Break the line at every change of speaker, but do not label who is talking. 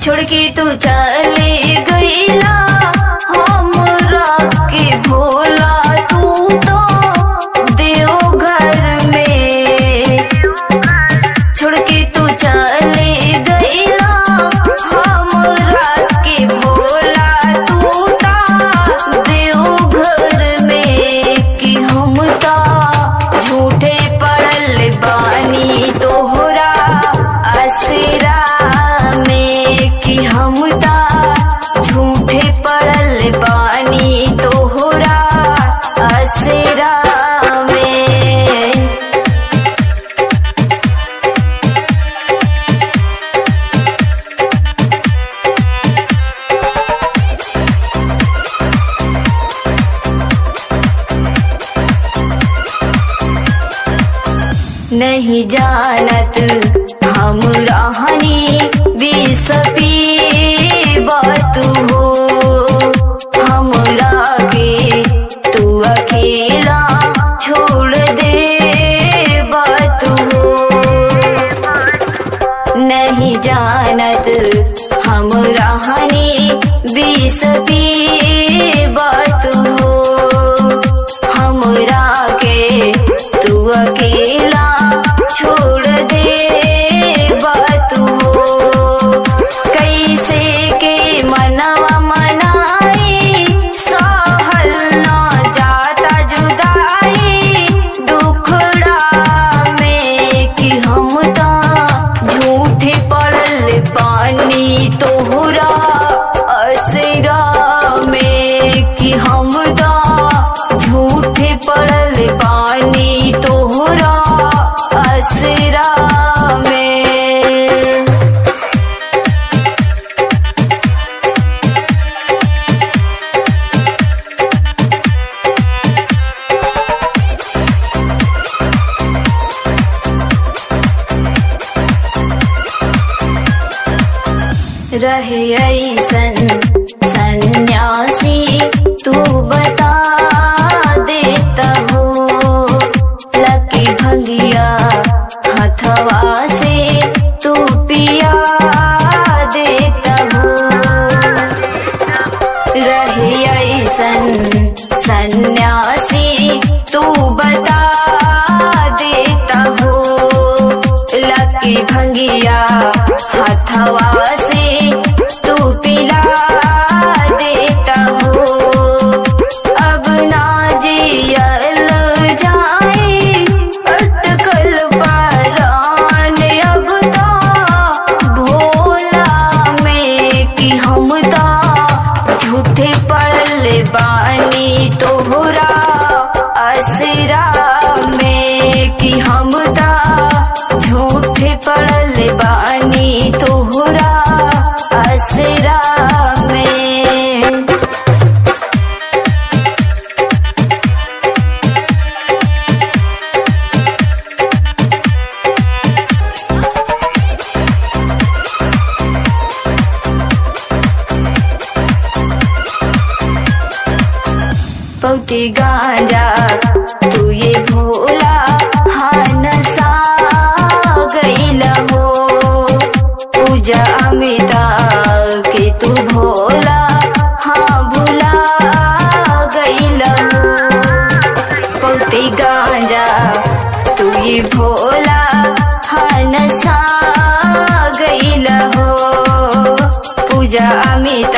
छोड़ के तू चले गईला हमरा के भोला तू तो देवघर में छोड़ के तू चले गईला हमरा के भोला तू तो देवघर में कि हम तो झूठे पड़ल बानी तोहरा असरा में कि हम तो झूठे पड़ल बानी तोहरा असरा में नहीं जानत हम रहनी विसपी बात हो हमरा के तू अकेला छोड़ दे बात हो नहीं जानत हम रहनी विसपी बात हो हमरा के तू अकेला छोड़ दे बात हो कैसे के मनवा मनाई सहल न जाता जुदाई दुखड़ा में कि हम तो झूठे पड़ल पानी तोहरा असरा में कि हम तो झूठे पड़ल पानी तोहरा असरा में रहे ऐसन सन्यासी तू बता देता हो लकी भंगिया हथवा से तू पिया देता हो रहे ऐसन सन्यासी तू बता देता हो लकी भंगिया हथवा से तू पिला देता हो अब ना जियल जाए अटकल पारान अब तो भोला में कि हम तो झूठे पड़ल बानी तोहरा असरा में कि हम तो झूठे पड़ल बानी तोहरा असरा में पौती गांजा तू ये भोला हान सा गईल हो पूजा अमिता के तू भोला हाँ भुला गईल हो पौती गांजा तू ये भोला हान सा गईल हो पूजा अमिता